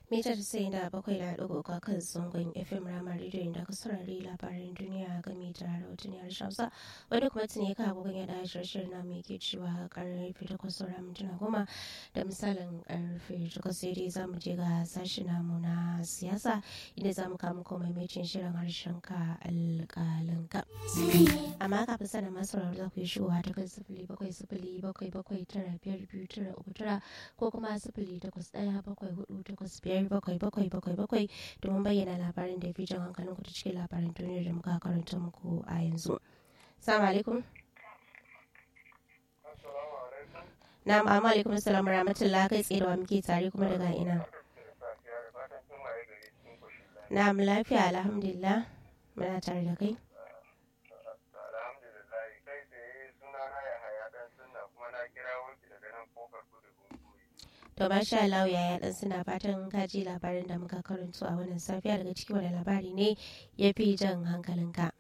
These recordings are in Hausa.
Mita sai da bakwai da ɗigo ga kan zangon FM Rama Radio inda ka saurari labaran duniya game da rahotaniyar Hausa wadda kuma tuni ka agogon yada shirin namu yake cewa karfe takwas saura mintuna goma da misalin karfe takwas sai dai za mu je ga sashi namu na siyasa inda za mu kama kuma maimacin shirin harshen ka alƙalinka. Amma kafin sanin masu sauraro za ku yi shigowa ta kan sifili bakwai sifili bakwai bakwai tara biyar biyu tara uku tara ko kuma sifili takwas ɗaya bakwai hudu takwas biyar bakwai bakwai bakwai bakwai domin bayyana labarin da ya fi jan hankalin ku ta cikin labarin duniyar da muka karanta muku a yanzu. Salamu alaikum. Na ma'amu alaikum salam rahmatullah kai tsaye da wa muke tare kuma daga ina. Na lafiya alhamdulillah muna tare da kai. To masha Allah yaya dan suna fatan ka ji labarin da muka karanto a wannan safiya daga ciki wani labari ne ya fi jan hankalinka.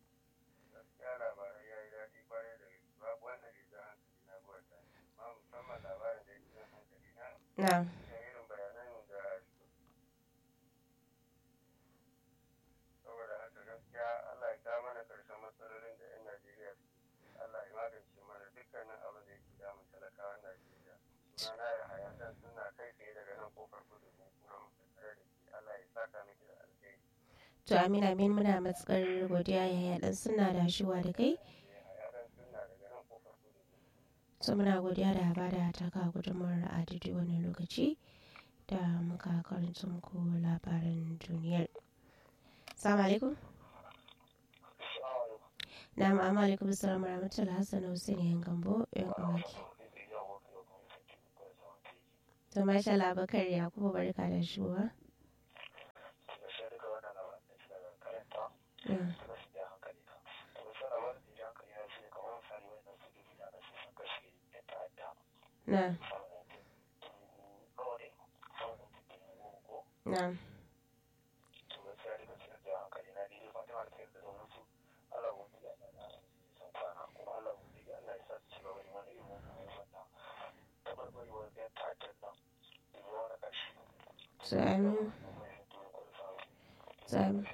Na. To Amina Amin muna matsakar godiya yaya dan suna da shiwa da kai. To muna godiya da ba da taka gudunmawar a daidai wani lokaci da muka karanta muku labaran duniyar. Salamu alaikum. Na ma'amu alaikum salamu rahmatullahi Hassan Hussein yan gambo yan uwaki. To masha Allah Bakar Yakubu barka da shuwa. Na. Na. Amin. Amin.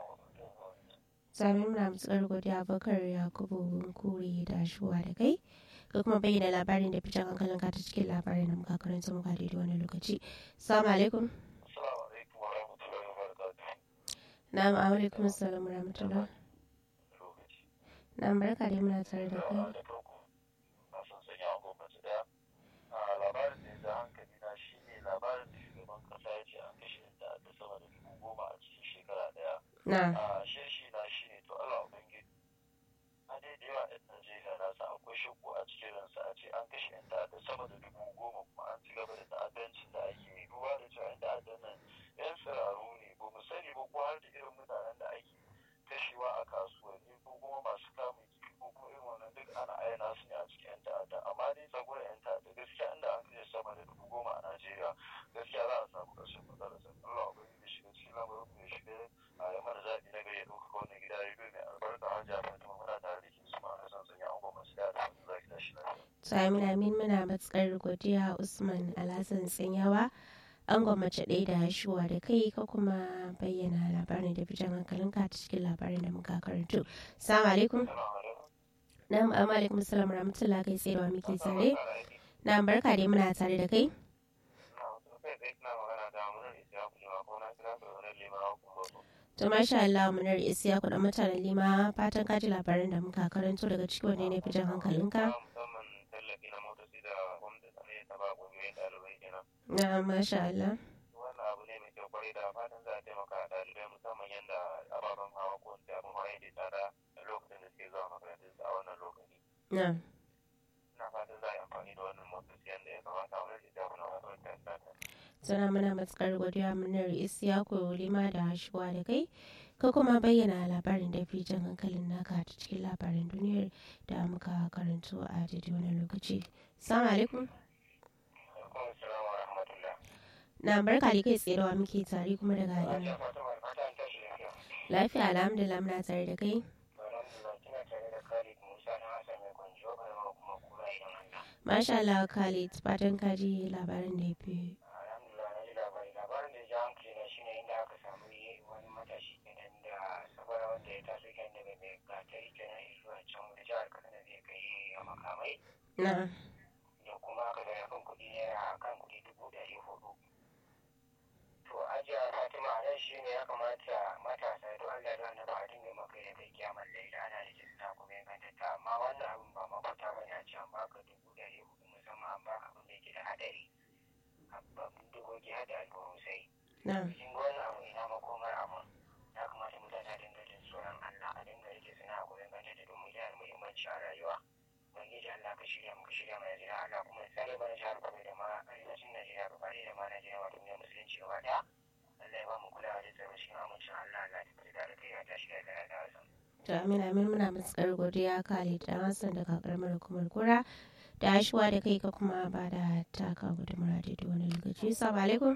Sami muna matsar godiya bakar Yakubu kuri da shuwa da kai. Ka kuma bayyana labarin da fitan hankalin ka ta cikin labarin da muka karanta muka daidai wani lokaci. Salamu alaikum. Na'am alaikum salam rahmatullah. Na'am barka dai muna tare da kai. labarin da ya za hankali na shi ne labarin da shugaban kasa ya ce an kashe da ta sama da dubu goma a cikin shekara daya. Na. a shirshi na shi ne to Allah ubangiji a dai da yawa yan Najeriya na sa akwai shakku a cikin ransa a ce an kashe yan ta'adda sama da dubu goma kuma an ci gaba da ta'addancin da ake yi duba da cewa yan ta'addan nan yan tsiraru ne ba mu sani ba ko har da irin mutanen da ake kashewa a kasuwanni ko kuma masu kamun kifi ko kuma irin wannan duk ana ayyana su ne a cikin yan ta'adda amma dai tsagurar yan ta'adda gaskiya inda an kashe sama da dubu goma a Najeriya gaskiya za a samu ƙarshen matsalar sa Allah ubangiji shiga cikin lamarin mu ya shiga a ya mana zaɓi na gari ya ɗaukaka wannan gida rediyo mai albarka har jami'a Fatima muna tare da ke su ma kasan sanya an goma su da da wani zaki da shi lafiya. Sami Amin muna matsakar godiya Usman Alhassan Tsanyawa. An gwammace ɗaya da shuwa da kai ka kuma bayyana labarin da fitan hankalin ka ta cikin labarin da muka karanto. Salamu alaikum. Na'am amma alaikum salam rahmatullahi kai tsaye da wa muke tare. Na'am barka dai muna tare da kai. To masha Allah munar isiya kuɗa mutanen lima fatan kaji labarin da muka karanto daga cikin wani ne fitan hankalinka. musamman tallafi na motoci da gwamnati ta ba ƙungiyoyin ɗalibai kenan. Na'am masha Allah. wannan abu ne mai kyau kwarai da fatan za a taimaka a ɗalibai musamman yadda ababen hawa ko wanda abin hawa yake tsada a lokacin da suke zuwa makarantun a wannan lokaci Na'am. ina fatan za a yi amfani da wannan motoci yadda ya kamata a wani da na wasu wata Suna muna matukar godiya munar isiyaku lima da shuwa da kai. Ka kuma bayyana labarin da fi jan hankalin naka ta cikin labarin duniyar da muka karanto a daidai wani lokaci. Salamu alaikum. alaikum salam wa rahmatullah Na barka da kai tsaye da wa muke tare kuma daga ya ina. fata mai fata an tashi lafiya Lafiya alhamdulillah muna tare da kai. alhamdulillah kina tare da khalid musa na hassan mai kwanjo kuma kuma kura idan hanya Masha Allah Khalid fatan ka ji labarin da ya fi. alhamdulillah na ji labari labarin da ya ja na da kuma aka da kan kuɗi naira kan kuɗi dubu ɗari hudu. To ajiya Fatima nan shi ne ya kamata matasa to Allah da wanda ba a dinga maka da kai kiyamar laila ana da jinsa kuma ya gantata amma wannan abin ba mafita ba ne a ce an baka dubu ɗari hudu musamman an baka abin da yake da haɗari. Abin dugogi hada alburusai. na Kin ga wannan abu ina makomar abin. Ya kamata mutane a dinga jin tsoron Allah a dinga rike suna koyon gantata domin yana da muhimmanci a rayuwa. ubangiji Allah ka shirya muka shirya mai jira Allah kuma ya tsare mana jihar Kano da ma arewacin Najeriya gaba ɗaya da ma Najeriya wato ne musulunci gaba ɗaya Allah ya ba mu kulawa da tsaro cikin amincin Allah Allah ta fita da kai ya tashi da kai da wasan. to amin amin muna matsakar godiya Khalid dan Hassan daga karamar hukumar kura da ashuwa da kai ka kuma ba da taka gudunmura da wani lokaci assalamu alaikum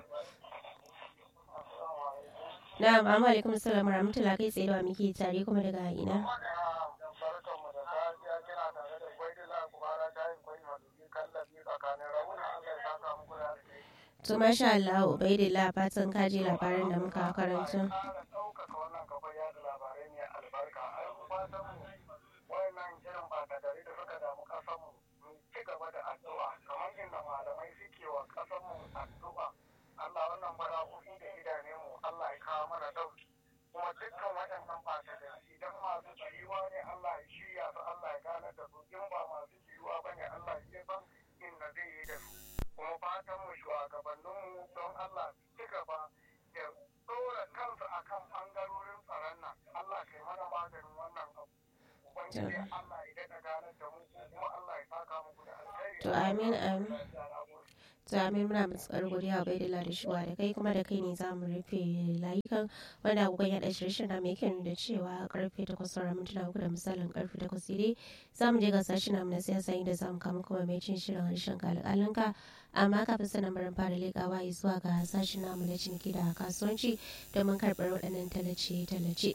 na'am amma alaikum assalam rahmatullahi kai tsaye da wa muke tare kuma daga ina Barkanmu da safiya kina tare da Gwaidila Kubara ta yin kwai madubi kallabi tsakanin rauna Allah ya saka muku da alheri. to masha Allah ubaidillah fatan ka ji labarin da muka karanta ƙara ɗaukaka wannan kafar yada labarai mai albarka ai mu fatan mu wayannan irin bakadari da suka damu ƙasar mu mu ci gaba da addu'a kamar inda malamai suke wa ƙasar mu addu'a Allah wannan bala'o'i da idane mu Allah ya kawo mana ɗauki kuma dukkan waɗannan bakadari idan masu ciwa ne Allah ya shirya su Allah ya gane da su in ba masu ciwa ba ne Allah ya san inda zai yi da su kuma fatan mu shugabanninmu don Allah ci gaba da ɗora kansu a kan ɓangarorin tsaron nan Allah kai mana maganin wannan abu ubangiji Allah ya daɗa ganar da mu kuma Allah ya saka muku da alkhairi to amin amin to amin muna matsakar godiya ubaidillah da shuwa da kai kuma da kai ne za mu rufe layukan wanda agogon yaɗa shirye na mai kyan da cewa karfe takwas sauran mintuna uku da misalin karfe takwas daidai za mu je ga sashi na na siyasa inda za mu kama kuma mai cin shirin harshen kalƙalinka amma kafin sanin barin fara leƙawa zuwa ga sashen namu na ciniki da kasuwanci domin karɓar waɗannan tallace-tallace.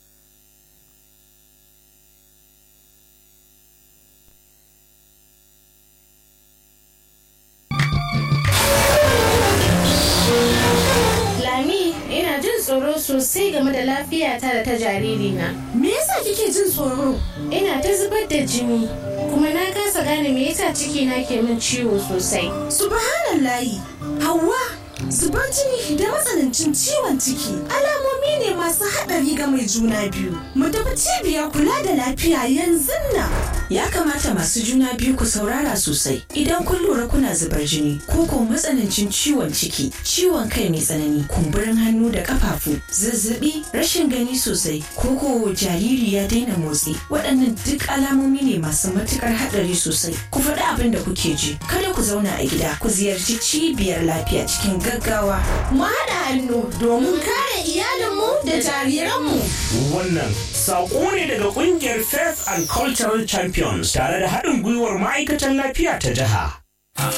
Lami, ina jin tsoro sosai game da lafiyata da ta jaririna. Me yasa kike jin tsoro? Ina ta zubar da jini, kuma na kasa gane me yasa cikina ke min ciwo sosai. Subhanallahi, Hauwa, zubar jini da matsanancin ciwon ciki alamomi ne masu haɗari ga mai juna biyu. Mu tafi cibiyar kula da lafiya yanzu nan. Ya kamata masu juna biyu ku saurara sosai idan kun lura kuna zubar jini ko ko matsanancin ciwon ciki, ciwon kai mai tsanani, kumburin hannu da kafafu, zazzabi, rashin gani sosai, ko ko jariri ya daina motsi. Waɗannan duk alamomi ne masu matukar haɗari sosai. Ku faɗi abin da kuke ji. Kada ku zauna a gida, ku ziyarci cibiyar lafiya cikin gaggawa. Mu haɗa hannu domin kare iyalinmu da jariranmu. Wannan saƙo ne daga ƙungiyar Faith and Cultural Champions tare da haɗin gwiwar ma'aikatan lafiya ta jiha.